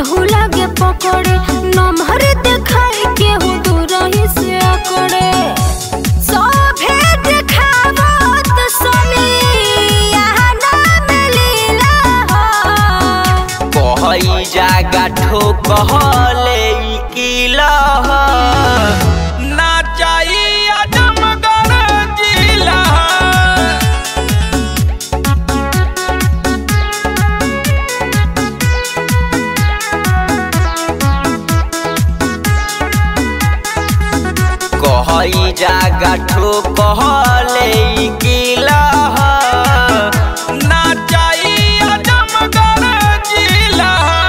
केहू लागे पकड़े नमहर देखाई केहू दूरही से अकड़े सभे देखावत समियाना में लीला हो कहई जागा ठोकहले ई किला नाचाई आजमगढ़ जिला कहई जागा ठोकहले ई किला नाचाई आजमगढ़ जिला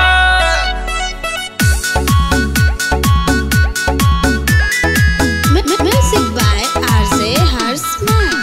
Music by RJ Harsman.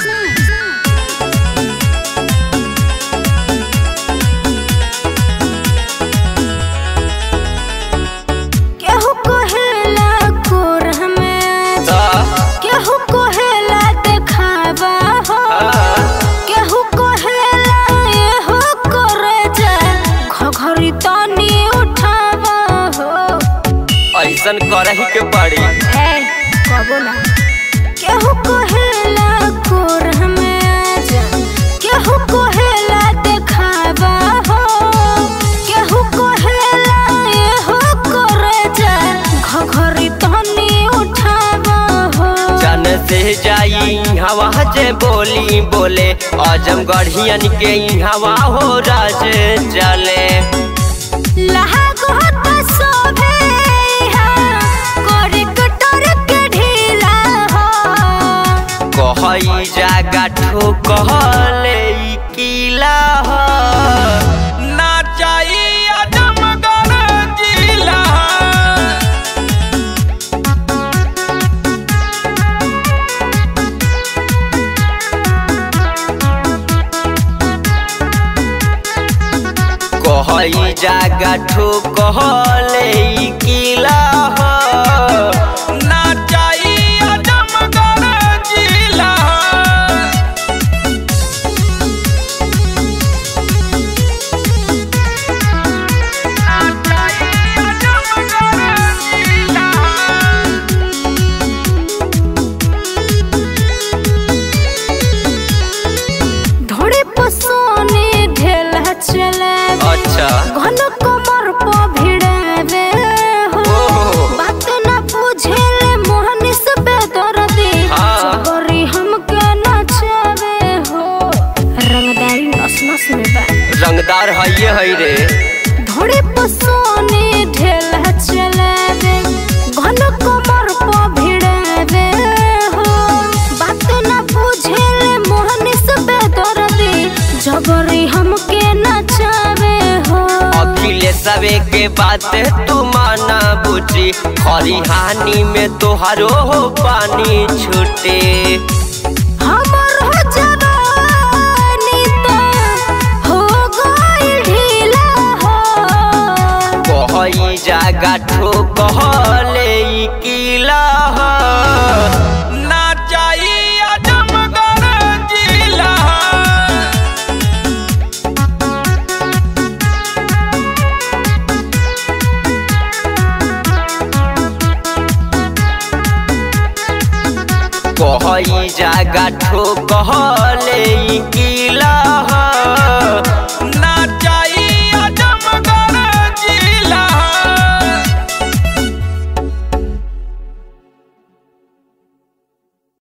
केहू कहेला कोरह में केहू कहेला देखावा हो केहू कहेला एहो करे जा घघरी तनी उठावा हो ऐसन करही के पड़ी ए कबो ना केहू कहेला कोरह में जा केहू कहेला देखावा हो केहू कहेला एहो करे जा घघरी तनी उठावा हो जन से जाई हवा जे बोली बोले आजमगढ़ियन के हवा हो राज चले लहागो त सोभे हा कोरी कटर के ढीला हो कहई जागा ठोकहले ई किला नाचाई आजमगढ़ जिला कहई जागा ठोकहले ई किला नाचाई आजमगढ़ जिला नाचाई आजमगढ़ जिला धोड़ी पसोने ढेला चले अच्छा घन कमर प भिड़ावे हो ओहो। बात ना बुझेले मोहनी से बेदर्दी हाँ। जबरी हमके नचावे हो रंगदारी नस नस में बा रंगदार हइये हई रे धोड़ी पसोने ढेला चलावे घन कमर प भिड़ावे हो बात ना बुझेले मोहनी से बेदर्दी जबरी हमके नचावे हो अखिलेशवे के बात तू माना बुझी खरिहानी में तोहरो हो पानी छूटे हमर हो जवानी त हो गइल ढीला हो कहई जागा ठोकहले ई किला नाचाई आजमगढ़ जिला कहई जागा ठोकहले ई किला